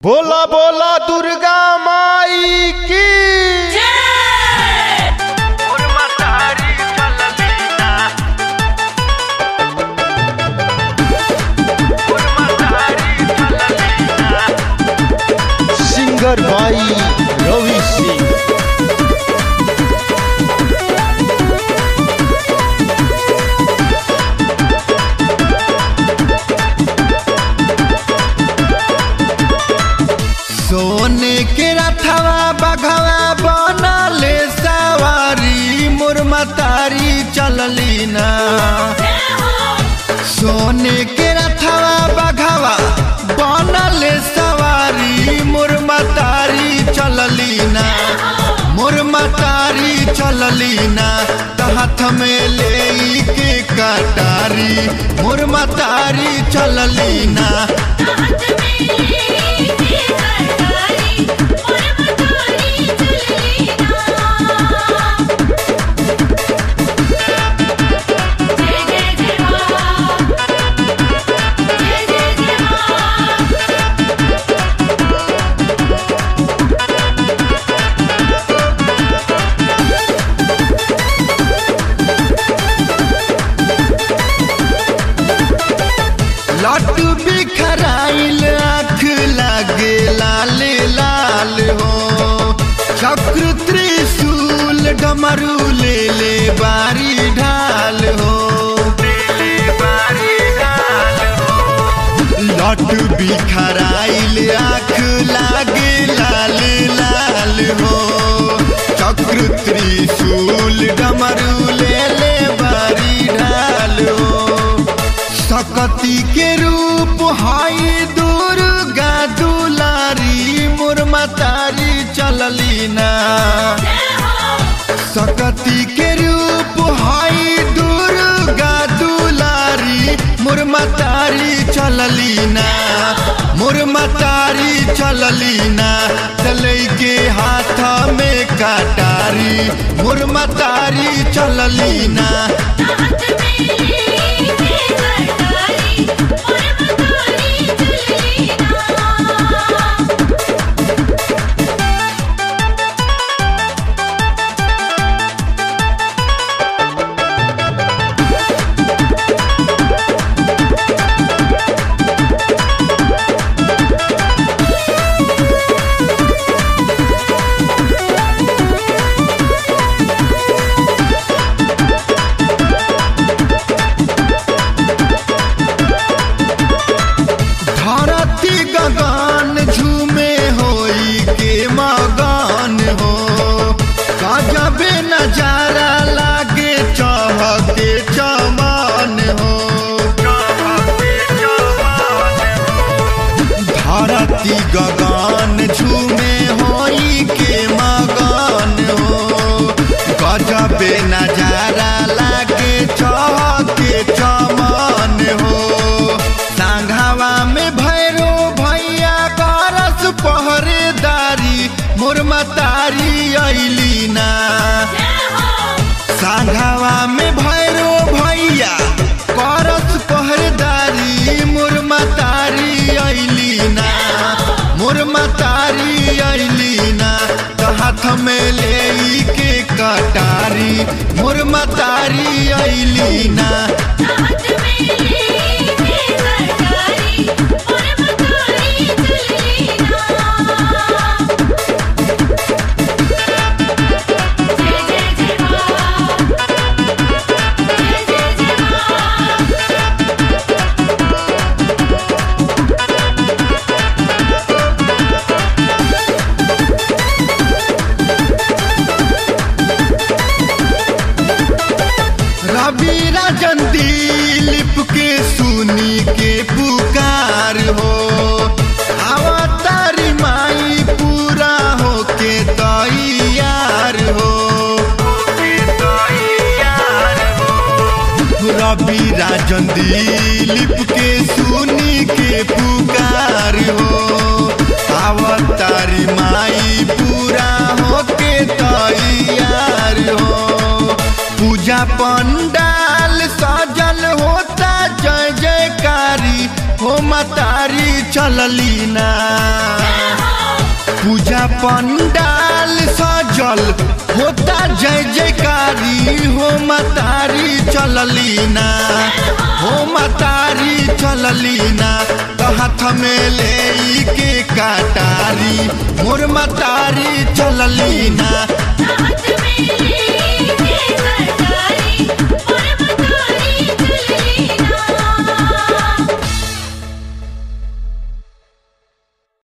बोला बोला दुर्गा माई की सिंगर भाई रवि सिंह सोने के रथवा बघवा बनले सवारी मुरमतारी चलली ना सोने के रथवा बघवा बनले सवारी मुरमतारी चलली ना मुरमतारी चलली ना त हाथ में ले के कटारी मुरमतारी चलली ना लट बिखराइल आँख लागे लाल लाल हो चक्र त्रिशूल डमरू ले ले बारी ढाल हो लट बिखराइल आँख लागे लाल लाल हो चक्र त्रिशूल डमरू ले ले बारी ढाल हो सकती के रूप हाई दुर्गा दुलारी मुरमतारी चलली ना सकती के रूप हाई दुर्गा दुलारी मुरमतारी चलली ना मुरमतारी चलली ना चले के हाथ में कटारी मुरमतारी चलली ना धरती गगन झूमे होई के मगन हो गजबे नजारा लागे चहके चमन हो धरती गगन झूमे होई के मगन हो गजबे नजारा लागे चहके चमन हो सांघावा में भैरो भैया करस पहरेदारी मुरमतारी अइली ना सांघावा में भैरो भैया करस पहरेदारी मुरमतारी अइली ना मुरमतारी अइली ना त हाथ में ले के कटारी मुरमतारी अइली ना रवि राजन दिलीप के सुनी के पुकार हो अवतारी माई पूरा हो के तैयार हो रवि राजन दिलीप के सुनी के पुकार हो अवतारी माई पूरा हो के तैयार हो पूजा पंडाल सजल होता जय जयकारी हो मतारी चलली ना पंडाल सजल होता जय जयकारी हो मतारी चलली ना हो मतारी चलली ना तो हाथ में ले के कटारी मोर मतारी चलली ना हाथ में ले